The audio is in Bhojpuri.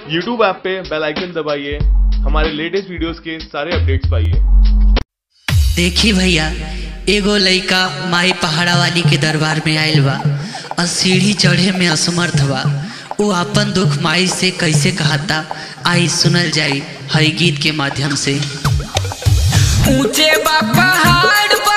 यूट्यूब ऐप पे बेल आइकन दबाइए हमारे लेटेस्ट वीडियोस के सारे अपडेट्स पाइए देखी भैया एगो लइका माई पहाड़ा वाली के दरबार में आयल बा और सीढ़ी चढ़े में असमर्थ बा वो अपन दुख माई से कैसे कहता आई सुनल जाई हई गीत के माध्यम से ऊंचे बा पहाड़